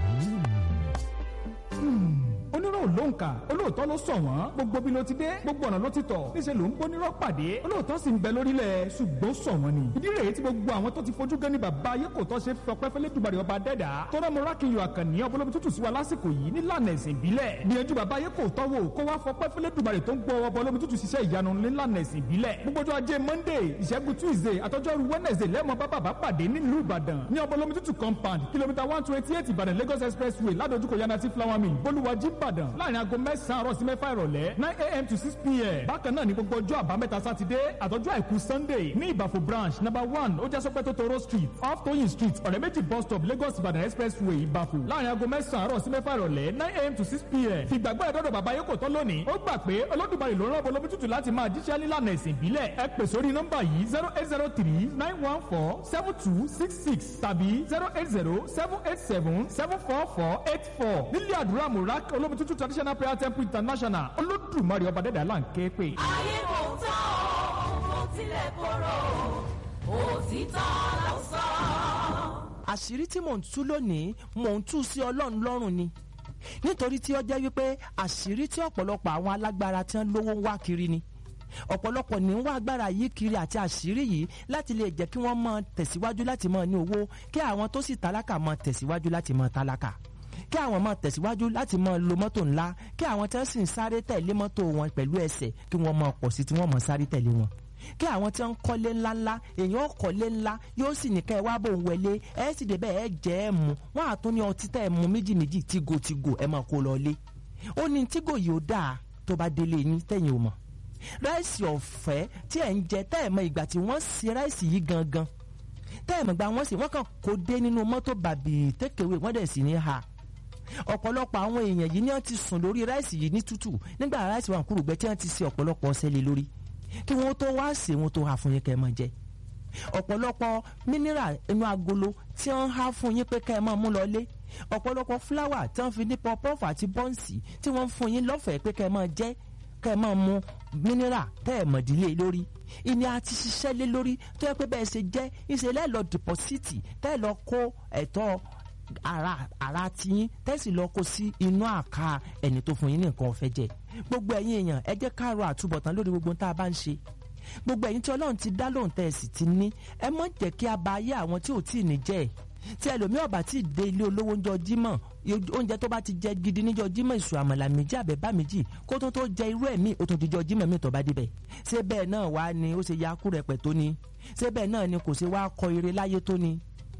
onírò ló ń kà olóòótọ́ ló sọ wọ́n gbogbo bí ló ti dé gbogbo ọ̀nà ló ti tọ̀ níṣẹ́ ló ń gbónírọ́ pàdé olóòótọ́ sì ń bẹ lórílẹ̀ ṣùgbọ́n sọ wọ́n ni ìdí rèé tí gbogbo àwọn tó ti fojú gan ni bàbá ayé kò tọ́ ṣe fọpẹ́ fẹ́lẹ́ dùbàrẹ̀ ọba dẹ́dà tọ́rọ mọ́rákìyọ àkànní ọbọlọ́bi tútù sí wa lásìkò yìí nílànà ẹ̀sìn ìbílẹ̀ gbìyànjú bàbá ayé kò tọ́ wò kó wá fọpẹ́ fẹ́lẹ́ dùbàrẹ̀ tó ń gbọ́ ọbọlọ́bi tútù ṣiṣẹ́ ìyanu nílànà ẹ̀sìn ìbílẹ̀ gbogbo ọjọ́ ajé monday ìṣẹ́gun tuesday àtọ́jọ́rú wednesday lẹ́mọ̀ bá bàbá pàdé nílùú ìbàdàn ní ọbọlọ́bi tútù compound kìlómítà one twenty eight ìbàdàn lagos expressway ládojúkọ yanati flower mill bolúwàjí ìbàdàn láàrin aago mẹ́sàn-án àárọ̀ sí mẹ́fà ìrọ̀lẹ́ nine a.m. to six p.m. bákan náà ní gbogbo ọjọ́ àbámẹ́ta sátidé àtọ́jọ́ àìkú sunday ní ìbàfò branch number one ó jásọ́pẹ́ tó toro street off toyin street ọ̀rẹ́ méjì bus stop lagos ìbàdàn expressway ìbàfò láàrin aago mẹ́sàn-án àárọ̀ sí mẹ́fà ìrọ̀lẹ́ nine a.m. to six p.m. fìgbàgbọ́ ẹ̀dọ́dọ̀ bàbá yóò kò tán lónìí ó gbà pé olódùmarè ló rán bolomi tútù láti máa jíṣẹ́ nílànà ẹ̀sìn ìbílẹ̀ ẹ pè sórí nọ́mbà yìí zero eight zero three nine one four seven two six six tàbí zero eight zero seven eight seven seven four four eight four nílé àdúrà murak olómi tútù traditional prayer temple international olódùmarè ọba dẹ́dà là ń ké pè. ayé kò tán o kò tilẹ̀ korò òtítọ́ ló sọ. àṣírí tí mò ń tú lónìí mò ń tú sí ọlọ́run lọ́rùn ni nítorí tí ó jẹ́ wípé àṣírí tí ọ̀pọ̀lọpọ̀ àwọn alágbára tí wọ́n lówó ń wá kiri ni ọ̀pọ̀lọpọ̀ ní ń wá agbára yìí kiri àti àṣírí yìí láti lè jẹ́ kí wọ́n máa tẹ̀síwájú láti máa ní owó kí àwọn tó sì tálákà máa tẹ̀síwájú láti máa tálákà kí àwọn máa tẹ̀síwájú láti máa lo mọ́tò ńlá kí àwọn tí wọ́n sì ń sáré tẹ̀lé mọ́tò wọn pẹ̀lú ẹsẹ̀ kí wọ́n máa pọ̀ sí tí wọ́n máa sáré tẹ̀lé wọn kí àwọn tí wọ́n ń kọ́lé ńláńlá èèyàn kọ́lé ńlá yóò sì ní ká ẹ wá bò ń wẹlé ẹ sì débẹ̀ ẹ jẹ́ ẹ mu wọ́n á tún ní ọtí tẹ́ ẹ mu méjì méjì tígo tígo ẹ máa kó lọ lé ó ní tígo yìí ó dáa tó bá délé yín tẹ̀yìn ò mọ̀ ráìsì ọ̀fẹ́ tí ẹ̀ ń jẹ tẹ́ ẹ̀ mọ ìgbà tí wọ́n ṣe ráìsì yìí gangan tẹ́ ẹ̀ mọ̀ gba wọ́n sì wọ́n kàn kó dé nínú mọ́tò bàbí tékèwé wọ́n dẹ̀ sì ní ha ọ̀pọ̀lọpọ̀ àwọn èèyàn yìí ni wọ́n ti sùn lórí ráìsì yìí ní tútù nígbà ráìsì wà kúrò gbẹ tí wọ́n ti ṣe ọ̀pọ̀lọpọ̀ ọṣẹ lé lórí kí wọ́n tó wá sè wọ́n tó ha fún yín kẹ́ ẹ máa jẹ ọ̀pọ̀lọpọ̀ mínírà inú agolo tí wọ́n há fún yín pé kẹ́ ẹ máa mú lọ lé ọ̀pọ̀lọpọ̀ fúláwà tí wọ́n fi ní pọpọ́fù àti bọ́ǹsì tí wọ́n fún yín lọ́fẹ̀ẹ́ pé kẹ́ ẹ máa jẹ kẹ́ ẹ máa mu mínírà tẹ́ ẹ̀ mọ̀dílé lórí ìní àti ṣiṣẹ́ lé lórí tó yẹ pé bẹ́ẹ̀ ṣe jẹ́ ìṣẹ̀lẹ̀ lọ dìpọ́sìtì tẹ́ ẹ lọ kó ẹ̀tọ́ ara ara tiyín tẹ́sí lọ kó sí inú àká ẹni tó fún yín ní nǹkan ọ̀fẹ́ jẹ gbogbo ẹ̀yin èèyàn ẹ jẹ́ ká ro àtúbọ̀tán lórí gbogbo tá a bá ń ṣe gbogbo ẹ̀yin tí ọlọ́run ti dá lóhùn tẹ́ ẹ sì ti ní ẹ mọ̀ jẹ́ kí a ba ayé àwọn tí ò tí ì ní jẹ́ tí ẹlòmíì ọba tí ì dé ilé olówó ńjọ́ jímọ̀ oúnjẹ tó bá ti jẹ gidi níjọ́ jímọ̀ ìṣù àmàlà méjì àbẹ̀bá méjì kó tó tó jẹ irú ẹ̀mí ó tún ti jọ jímọ̀ mi tó bá débẹ̀ ṣé bẹ́ẹ̀ náà wá ni ó ṣe ya kú rẹpẹ̀ tó ni ṣé bẹ́ẹ̀ náà ni kò ṣe wá kọ ire láyé tó ni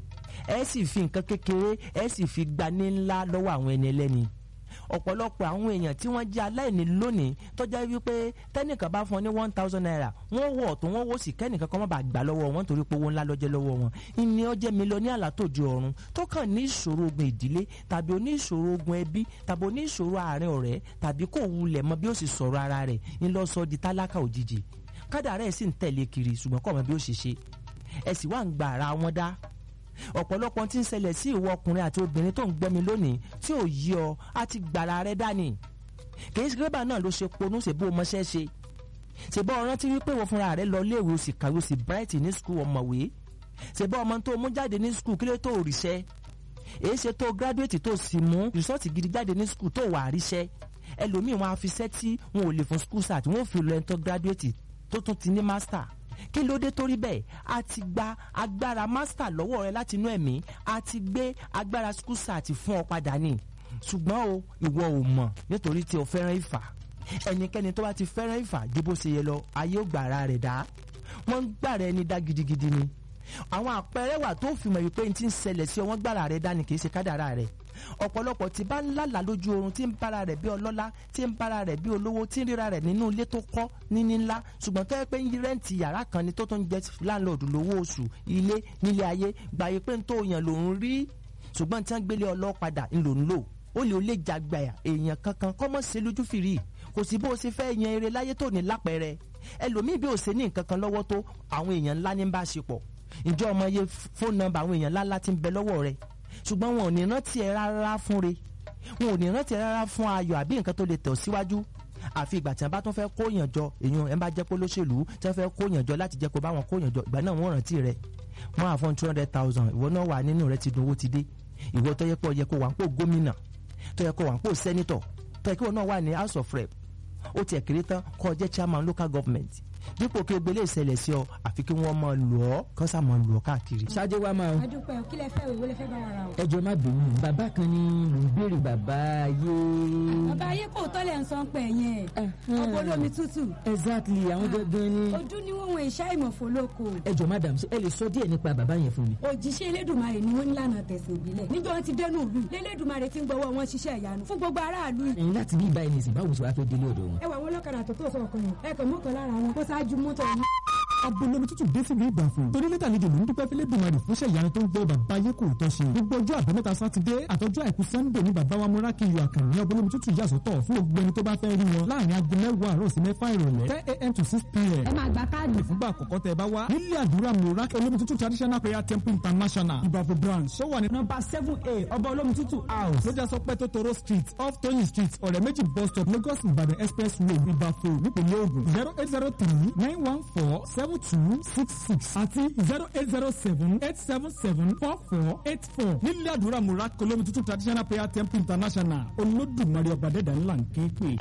ẹ sì fi nǹkan kékeré ẹ sì fi gbani ńlá lọ́wọ́ àwọn ẹni ẹlẹ́ni ọ̀pọ̀lọpọ̀ àwọn èèyàn tí wọ́n jẹ́ aláìní lónìí tọ́jà wípé tẹ́nìkan bá fún ọ ní one thousand naira wọ́n wọ̀ ọ̀tún wọ́n wò sí kẹ́nìkan kan má bàa gbà lọ́wọ́ wọn torí pé owó ńlá lọ́jẹ́ lọ́wọ́ wọn ìní ọjẹ́ mílíọ̀nì àlátòjú ọ̀run tó kàn ní ìṣòro ogun ìdílé tàbí oní ìṣòro ogun ẹbí tàbí oní ìṣòro àárín ọ̀rẹ́ tàbí kò wulẹ̀ mọ bí ó sì sọ̀rọ̀ ara rẹ̀ ńlọ́sọ di tálákà òjijì kádàrá ẹ̀ sì ń tẹ̀lé kiri ṣùgbọ́n kọ̀ mọ́ bí ó ṣe ṣe ẹ̀ sì wá ń gba ara wọn dá ọ̀pọ̀lọpọ̀ tí ń ṣẹlẹ̀ sí ìwọ ọkùnrin àti obìnrin tó ń gbọ́ mi lónìí tí ò yí ọ á ti gbàrà rẹ dání kì í ṣe kébà náà ló ṣe ponú ṣe bó mọṣẹ́ ṣe ṣèbọ̀ ọ̀rán tí wípé wọ́n fúnra rẹ̀ lọ léèwé o sì kàwé o sì bright ní skul ọmọwé ṣèbọ̀ ọmọ tó mú jáde ní skul kílé tó ríṣẹ́ èyí ṣe tó graduate tó sì mú rìsọ́ọ̀tì gidi jáde ní skul tó wà ríṣẹ́ ẹlòmíì wọn á fi ṣẹ́ tí wọn ò lè fún skul sat wọn ò fi lọ ẹni tó graduate tó tún ti ní master kí ló dé torí bẹ́ẹ̀ a ti gba agbára master lọ́wọ́ rẹ láti inú ẹ̀mí a ti gbé agbára school sat fún ọ padà ní ṣùgbọ́n o ìwọ ò mọ̀ nítorí tí o fẹ́ràn ìfà ẹnikẹ́ni tó bá ti fẹ́ràn ìfà ju bó ṣe yẹ lọ ayé ò gbàrà rẹ̀ dá wọ́n ń gbàrà ẹni dá gidigidi ni àwọn àpẹẹrẹ wà tó fi mọ̀ wípé n ti ń ṣẹlẹ̀ sí ọ wọ́n gbàrà rẹ̀ dá ni kì í ṣe kádàrà rẹ̀ ọ̀pọ̀lọpọ̀ tí bá ń lálà lójú oorun tí ń bára rẹ̀ bí ọlọ́lá tí ń bára rẹ̀ bí olówó tí ń ríra rẹ̀ nínú ilé tó kọ́ níní ńlá ṣùgbọ́n tó yẹ pé ń rẹ́ǹtì yàrá kan ni tó tó ń jẹ́ láńlọ́ọ̀dù lówó oṣù ilé nílé ayé gbàyè pé ń tó yàn lòún rí ṣùgbọ́n tí wọ́n gbélé ọlọ́padà ń lò ń lò ó lè ó lè jàgbàyà èèyàn kankan kọ́ mọ́ ṣe lójú fìrí kò sí bó o ṣe fẹ́ yan eré láyé tó ní lápẹẹrẹ ẹlòmíì bí o ṣe ní nǹkan kan lọ́wọ́ tó àwọn èèyàn ńlá ní bá ṣe pọ̀ ìjọ ọmọ iye fóònù nọ́mbà àwọn èèyàn ńlá ńlá ti ń bẹ lọ́wọ́ rẹ̀ ṣùgbọ́n wọn ò ní rántí ẹ rárá fún re wọn ò ní rántí ẹ rárá fún ayọ̀ àbí nǹkan tó lè tẹ̀ síwájú àfi ìgbà tí wọn bá tún fẹ́ kó yàn jọ èèyàn ẹ bá jẹ́ pé olóṣèlú tí wọ́n fẹ́ kó yàn jọ láti jẹ́ pé báwọn kó yàn jọ ìgbà náà wọ́n rántí rẹ̀ wọ́n á fún two hundred thousand ìwọ náà wà nínú rẹ̀ ti dùn owó ti dé ìwọ tó yẹ pé ó yẹ kó wà ń pò gómìnà tó yẹ kó wà ń pò sẹ́nitọ̀ tó yẹ kó náà wà ní house of rep ó tiẹ̀ kéré tán kó jẹ́ chairman local government dípò kí egbélé ìṣẹ̀lẹ̀ sí ọ àfi kí wọ́n máa lò ọ́ kán sá máa lò ọ́ káàkiri. ṣáájú wa máa adúpẹ́ o kí lẹ fẹ́ o ìwé lẹ fẹ́ bá wa ra o. ẹjọ́ má bínú bàbá kan ní mò ń béèrè bàbá ayé. bàbá ayé kò tọ́lẹ̀ ń sọ pé yẹn ọ̀pọ̀ olómi tútù exactly àwọn gangan ni. ojú ni wọ́n wọn ìṣá ìmọ̀fó lóko. ẹjọ́ madam ṣé ẹ lè sọ díẹ̀ nípa bàbá yẹn fún mi. òjíṣẹ́ elédùnmarè ni wọ́n nílànà tẹ̀sán ìbílẹ̀ níjọ́ wọn ti dẹnu ìlú lẹ́lẹ́dùnmarè ti ń gbọ́wọ́ wọn ṣiṣẹ́ ìyanu fún gbogbo aráàlú yìí. ẹ̀yin láti bí ìbá ẹni sìn báwo ṣe wàá fẹ́ délé ọ̀dọ̀ wọn. ẹ wà wọn lọ́kadà tó tó sọ̀kan yẹn ẹ kàn mọ́kàn lára wọn kó ṣáájú mọ́tò yìí. abolomi tútù dé sílùú ìbàfò torí lẹ́tà àlejò ló ń dúpẹ́ fẹ́lẹ́ dùnmarè fúnṣẹ́ ìyanu tó ń gbọ́ bàbá ayé kò tọ́ ṣe gbogbo ọjọ́ àbámẹ́ta sátidé àtọjọ́ àìkú sannde ní bàbá wa múra kí iyọ̀ àkànní abolomi tútù yà sọ́tọ̀ fún gbogbo ẹni tó bá fẹ́ rí wọn láàrin aago mẹ́wàá àárọ̀ sí mẹ́fà ìrọ̀lẹ́ ten a.m. to six p.m. ẹ máa gba káàdì. ìfúngbà àkọ́kọ́ tẹ bá wá nílé àdúrà múra olómi tútù traditional prayer temple international ìbàfò branch ṣó wà ní nọ́mbà seven a ọba olómi tútù house lójà sọ pé tótóró street off tóyìn street ọ̀rẹ́ méjì bus stop lagos ìbàdàn express road ìbàfò nípìnlẹ̀ ògùn zero eight zero three nine one four seven two six six àti zero eight zero seven eight seven seven four four eight four nílé àdúrà múra olómi tútù traditional prayer temple international olódùmarè ọba dẹ́dà ńlá ń ké pè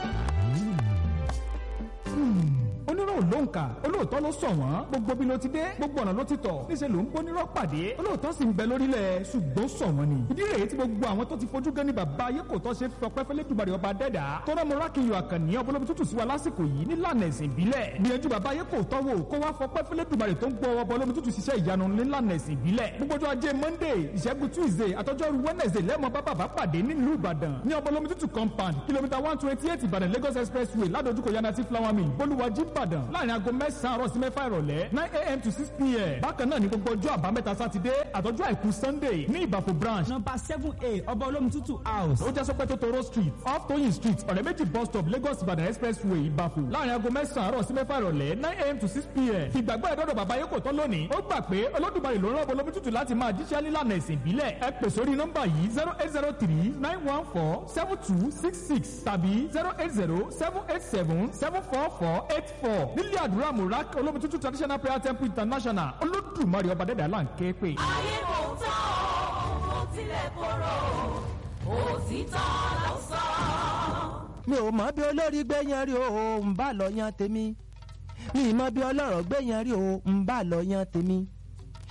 onírò ló ń kà olóòótọ́ ló sọ wọ́n gbogbo bí ló ti dé gbogbo ọ̀nà ló ti tọ̀ níṣẹ́ ló ń bónírọ́ pàdé olóòótọ́ sì ń bẹ lórílẹ̀ ṣùgbọ́n sọ wọ́n ni ìdí rèé tí gbogbo àwọn tó ti fojú gan ni bàbá ayé kò tọ́ ṣe fọpẹ́ fẹ́lẹ́ dùbàrẹ̀ ọba dẹ́dà tó rán mọ́ra kí n yọ àkànní ọbọlọ́bí tútù sí wa lásìkò yìí nílànà ẹ̀sìn ìbílẹ̀ gbìyànjú bàbá ayé kò tọ́ wò kó wá fọpẹ́ fẹ́lẹ́ dùbàrẹ̀ tó ń gbọ́ ọbọlọ́bí tútù ṣiṣẹ́ ìyanu nílànà ẹ̀sìn ìbílẹ̀ gbogbo ọjọ́ ajé monday ìṣẹ́gun tuesday àtọ́jọ́rú wednesday lẹ́mọ̀ bá bàbá pàdé nílùú ìbàdàn ní ọbọlọ́bí tútù compound kìlómítà one twenty eight ìbàdàn lagos expressway ládojúkọ yanati flower mill bolúwàjí ìbàdàn láàrin aago mẹ́sàn-án àárọ̀ sí mẹ́fà ìrọ̀lẹ́ nine a.m. to six p.m. bákan náà ní gbogbo ọjọ́ àbámẹ́ta sátidé àtọ́jú àìkú sunday ní ìbàfò branch number seven a ọba olómi tútù house ó jẹ́ sọpẹ́ tótóró street off toyin street ọ̀rẹ́ méjì bus stop lagos ìbàdàn expressway ìbàfò láàrin aago mẹ́sàn-án àárọ̀ sí mẹ́fà ìrọ̀lẹ́ nine a.m. to six p.m. ìgbàgbọ́ ẹ̀dọ́dọ̀ bàbá yẹ kò tán lónìí ó gbà pé olódùmarè ló rán olómi tútù láti máa jíṣẹ́ nílànà ẹ̀sìn ìbílẹ̀ ẹ pè sórí nọ́mbà yìí zero eight zero three nine one four seven two six six tàbí zero eight zero seven eight seven seven four four eight four nílé àdúrà murak olómi tútù traditional prayer temple international olódùmarè ọba dẹ́dà là ń ké pè. ayé kò tán o kò tilẹ̀ korò òtítọ́ ló sọ. mi ò mọ bí olórí gbé yan rí o ń bá lọ yan tèmi mi ì mọ bí ọlọ́rọ̀ gbé yan rí o ń bá lọ yan tèmi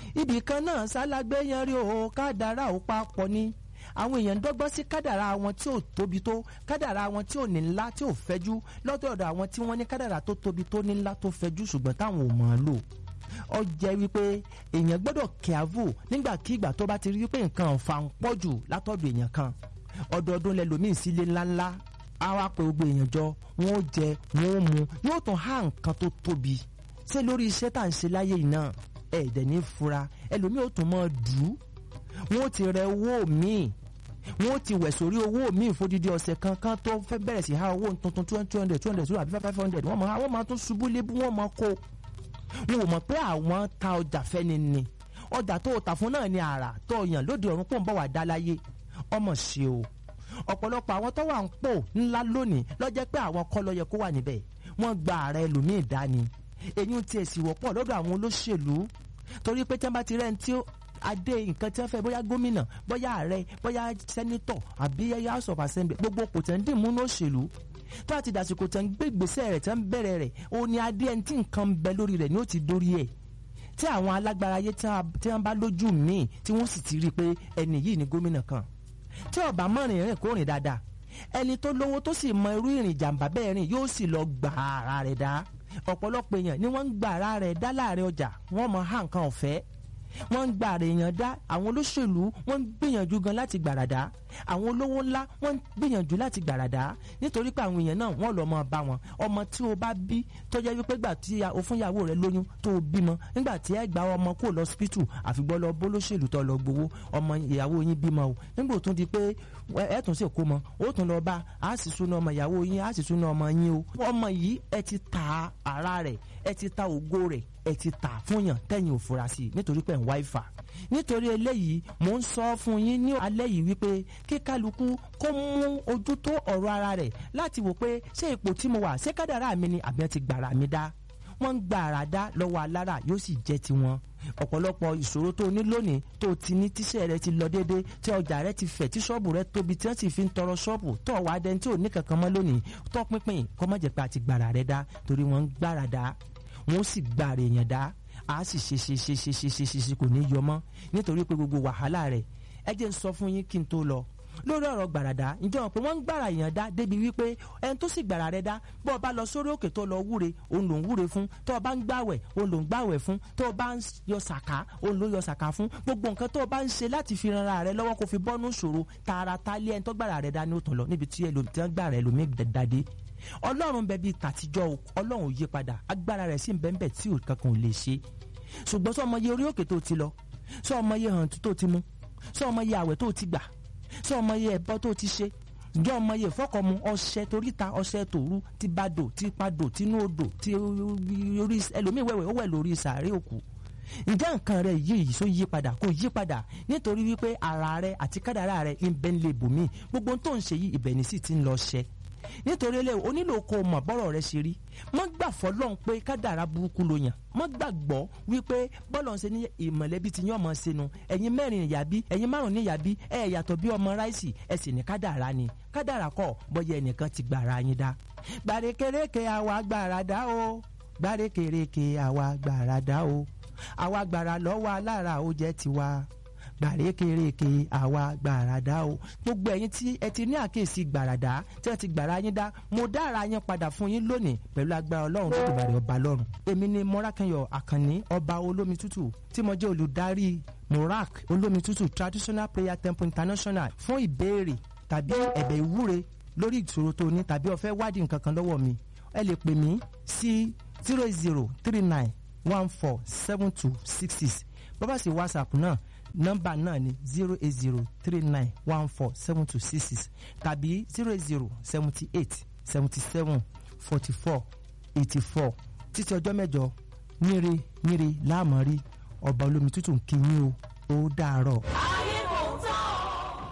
ibì kan náà sálágbé yẹn rí o kádàrá ò papọ̀ ni àwọn èèyàn ń dọ́gbọ́n sí kádàrá wọn tí ò tóbi tó kádàrá wọn tí ò ní ńlá tí ò fẹ́jú lọ́dọ̀ọ̀dọ̀ àwọn tí wọ́n ní kádàrá tó tóbi tó ní ńlá tó fẹ́jú ṣùgbọ́n táwọn ò mọ̀ ọ́n lò ó jẹ́ wípé èèyàn gbọ́dọ̀ kíávù nígbàkigbà tó bá ti rí wípé nǹkan ọ̀fà ń pọ̀ jù látọ̀dọ̀ èèyàn kan ọdọọdún lẹlòmíì sílé ńláńlá á wá pé gbogbo èèyàn jọ wọn ó jẹ wọn ó mu yóò tún há nǹkan tó tóbi ṣé lórí iṣẹ́ tá à ń ṣe láyé yìí náà ẹ̀ẹ́dẹ̀ ní fura ẹlòmíì ó tún mọ́ dù ú wọn ó ti rẹ owó míì wọn ó ti wẹ̀ sórí owó míì fódìdí ọ̀sẹ̀ kankan tó fẹ́ bẹ̀rẹ̀ sí ha owó tuntun two hundred two hundred two hundred five hundred wọ́n máa wọ́n máa tún ṣubú lébú wọ́n máa kó wọn ò mọ̀ pé àwọn ta ọjà fẹ́ni ni ọjà tó o tà fún náà ni àrà tó o yàn lóde ọ̀run pò ń bọ̀ wá dá láyé ọmọ ṣe o ọ̀pọ̀lọpọ̀ àwọn tó wà ń pò ńlá lónìí lọ́jẹ́ pé àwọn kọ́ ló yẹ kó wà níbẹ̀ wọ́n gba ààrẹ ẹlòmíì dání èyí ń tiẹ̀ sì wọ́pọ̀ lọ́dọ̀ àwọn olóṣèlú torí pé tí wọ́n bá ti rẹ́ni tí adé nǹkan tí wọ́n fẹ́ bóyá gómìnà bóyá ààrẹ bóyá sẹ́nítọ̀ àbí house of assembly gbogbo kò tẹ̀ ń dì múnú òṣèlú tó àti dàsìkò tẹ̀ ń gbé ìgbésẹ̀ rẹ̀ tẹ̀ ń bẹ̀rẹ̀ rẹ̀ ó ní adé ẹni tí nǹkan ń bẹ lórí rẹ̀ ni ó ti dórí ẹ̀ tí àwọn alágbára ayé tí wọ́n bá lójú míì tí wọ́n sì ti rí i pé ẹni yìí ni gómìnà kan tí ọba mọ́rin rìn kó rìn dáadáa ẹni tó lówó tó sì mọ irú ìrìn jàǹbá bẹ́ẹ̀ rìn yóò sì lọ gbà ara rẹ̀ dá ọ̀pọ̀lọpọ̀ èèyàn ni wọ́n ń gbà ara rẹ̀ dá láàrin ọjà wọ́n mọ há nǹkan ọ̀fẹ́ wọ́n ń gba àrèyàn dá àwọn olóṣèlú wọ́n ń gbìyànjú gan láti gbàràdá àwọn olówó ńlá wọ́n ń gbìyànjú láti gbàràdá nítorí pé àwọn èèyàn náà wọ́n lọ mọ bá wọn ọmọ tí o bá bí tó jẹ́ wípé gbà tí o fún ìyàwó rẹ lóyún tó o bímọ nígbà tí ẹ gba ọmọ kó lọ hospital àfìgbọ́ lọ bólóṣèlú tó lọ gbowó ọmọ ìyàwó yín bímọ o nígbà tó di pé ẹ tún sì kó mọ ó tún lọ bá a sì súná ọmọ ìyàwó yín a sì súná ọmọ yín o ọmọ yìí ẹ ti ta ara rẹ̀ ẹ ti ta ògo rẹ̀ ẹ ti tà fún yàn tẹ́yìn òfura sí i nítorí pé ń wá ìfà nítorí eléyìí mò ń sọ fún yín ní alẹ́ yìí wípé kí kálukú kó mú ojú tó ọ̀rọ̀ ara rẹ̀ láti wò pé ṣé ipò tí mo wà ṣé kádàrá mi ni àbí ẹ ti gbàrà mi dá wọ́n ń gba àrà dá lọ́wọ́ alára yóò sì jẹ́ tiwọn ọ̀pọ̀lọpọ̀ ìṣòro tó ní lónìí tó ti ní tíṣẹ́ rẹ ti lọ déédéé tí ọjà rẹ ti fẹ̀ tí ṣọ́ọ̀bù rẹ tóbi tí wọ́n sì fi ń tọrọ ṣọ́ọ̀bù tó wàá dẹni tí ò ní kankan mọ́ lónìí tó pínpín kọ́mọ̀jẹ̀ pé àti gbàrà rẹ dá torí wọ́n ń gbàrà dá wọ́n sì gbàrà èèyàn dá a sì ṣe ṣe ṣe ṣe ṣe ṣe ṣe ṣe kò ní yọ mọ́ nítorí pé gbogbo wàhálà rẹ̀ ẹ jẹ́ ń sọ fún yín kí n tó lọ lórí ọ̀rọ̀ gbàràdá ǹjẹ́ wọn pé wọ́n ń gbàrà èèyàn dá débi wípé ẹni tó sì gbàrà rẹ dá bọ́ ọ bá lọ sórí òkè tó lọ wúre òun ló ń wúre fún tó o bá ń gbàwẹ̀ òun ló ń gbàwẹ̀ fún tó o bá ń yọ sàká òun ló yọ sàká fún gbogbo nǹkan tó o bá ń ṣe láti fi ran ara rẹ lọ́wọ́ kó fi bọ́nú ṣòro tààrà tálé ẹni tó gbàrà rẹ dá ní òtún lọ níbi tí ẹlòmíràn gbàrà ẹlòmíì dàdé ọlọ́run bẹ bíi tàtijọ́ ọlọ́run ò yí padà agbára rẹ̀ sì ń bẹ́ẹ̀ bẹ́ẹ̀ tí kankan ò lè ṣe ṣùgbọ́n sọ ọmọ yẹ orí òkè tó ti lọ sọ ọmọ yẹ hàn tó ti mú sọ ọmọ yẹ àwẹ̀ tó ti gbà sọ ọmọ yẹ ẹbọ tó ti ṣe ǹjọ́ ọmọ yẹ fọkànmu ọṣẹ toríta ọṣẹ tòru ti badò ti padò tinú odò ti orí ẹlòmíì wẹ̀wẹ̀ ó wẹ̀ lórí sàárè òkú ǹjẹ́ nǹkan rẹ yìí sọ yí padà kò yí padà nítorí wípé ara rẹ àti kádàrá rẹ ń bẹ́ ń lè bòmí gbogbo tó ń ṣe yìí ibẹ̀ ní sì ti ń lọ ṣẹ nítorí ilé onílò kó o mọ̀ bọ́rọ̀ rẹ ṣe rí mọ́ gbà fọlọ́n pé kádàrá burúkú ló yàn mọ́ gbàgbọ́ wípé bọ́lọ̀ ń ṣe ní ìmọ̀lẹ́bí ti yán ọmọ sínú ẹ̀yin mẹ́rin ìyá bí ẹ̀yin márùn ní ìyá bí ẹ̀ yàtọ̀ bí ọmọ ráìsì ẹ̀ sì ní kádàrá ni kádàrá kọ́ bọ́yá ẹnìkan ti gbàrà yín dá. gbàrékèrèké àwa gbàrà dá o gbàrékèrèké àwa gbàrà dá o àwa gbàrà lọ́wọ́ alára ó jẹ́ tiwa gbàrékèrèké àwa gbàràdá o gbogbo ẹ̀yin tí ẹ ti ní àkíyèsí gbàràdá tí ẹ ti gbàrà yín dá mo dára yín padà fún yín lónìí pẹ̀lú agbára ọlọ́run tó dìbàrẹ̀ ọba lọ́run èmi ni mọ́rákẹ́yọ̀ àkànní ọba olómi tútù tí mo jẹ́ olùdarí morak olómi tútù traditional prayer temple international fún ìbéèrè tàbí ẹ̀bẹ̀ ìwúre lórí ìṣòro tó ní tàbí o fẹ́ wádìí nǹkan kan lọ́wọ́ mi ẹ lè pè mí sí zero zero three nine one four seven two six six bọ́bá sí whatsapp náà nọ́mbà náà ni zero eight zero three nine one four seven two six six tàbí zero eight zero seventy eight seventy seven forty four eighty four títí ọjọ́ mẹ́jọ níre níre láàmú rí ọba olómi tútù ń kí yín o ó dàárọ̀. ayé kò tán.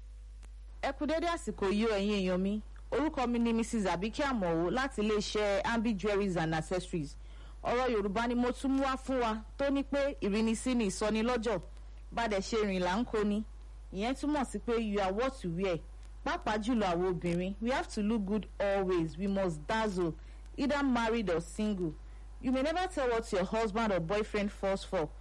ẹ kú dédé àsìkò yìí o ẹ̀yin èèyàn mi orúkọ mi ni mrs abike amowo láti iléeṣẹ́ ambi jewelries and accessories ọ̀rọ̀ yorùbá ni mo tún mú wá fún wa tó ní pé ìrínisí ni ìsọnilọ́jọ̀ bàdẹ̀ ṣe rìn là ń kó ni ìyẹn túmọ̀ sí pé you are what you wear pàápàá jùlọ àwọn obìnrin we have to look good always we must dazzle either married or single you may never tell what your husband or boyfriend falls for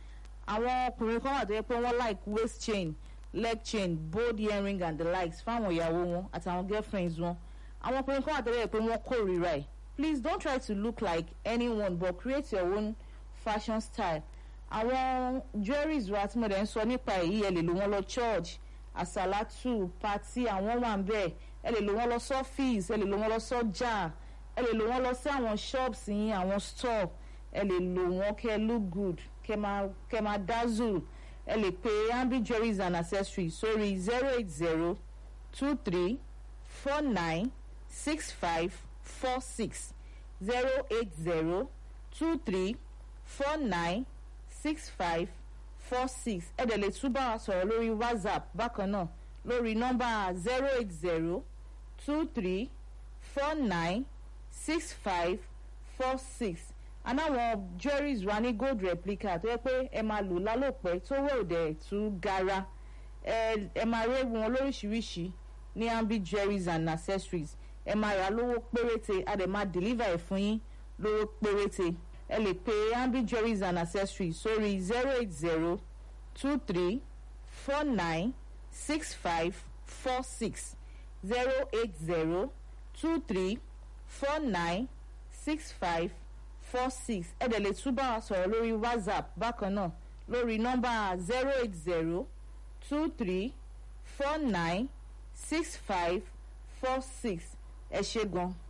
àwọn ọkùnrin kan wà tó yẹ pé wọ́n like waist chain leg chain bold earring and the likes fáwọn ìyàwó wọn àtàwọn girlfriends wọn àwọn ọkùnrin kan wà tó yẹ pé wọ́n kórìíra ẹ̀ please don't try to look like anyone but create your own fashion style àwọn jewelries wa tí mo dẹ̀ ń sọ nípa èyí ẹ lè lò wọ́n lọ church àsàlátù pati àwọn wà ń bẹ̀ ẹ lè lò wọ́n lọ sọ́fíìsì ẹ lè lò wọ́n lọ sọ́jà ẹ lè lò wọ́n lọ sí àwọn shops yín àwọn store ẹ lè lò wọ́n kẹ́ look good kẹ́ máa kẹ́ máa dazzle ẹ lè pe ambi jewelries and accessories sórí zero eight zero two three four nine six five four six zero eight zero two three four nine six five four six ẹ dẹ̀ lè tún bá wa sọ̀rọ̀ lórí whatsapp bákan náà lórí nọ́mbà zero eight zero two three four nine six five four six anáwọn jewelries wa ní gold replica tó yẹ pé ẹ máa lò lálòpẹ́ tó wẹ̀ òdẹ̀ tún gara ẹ ẹ máa rí wọn lóríṣiríṣi ní ambi jewelries and accessories ẹ máa rà lówó péréte a dẹ̀ máa deliver ẹ̀ fún yín lówó péréte ẹ lè pe ambi jewelries and accessories sórí zero eight zero two three four nine six five four six zero eight zero two three four nine six five four six ẹ dẹ̀ lè tún bá wa sọ̀rọ̀ lórí whatsapp bákan náà lórí nọ́mbà zero eight zero two three four nine six five four six ẹ ṣé gan.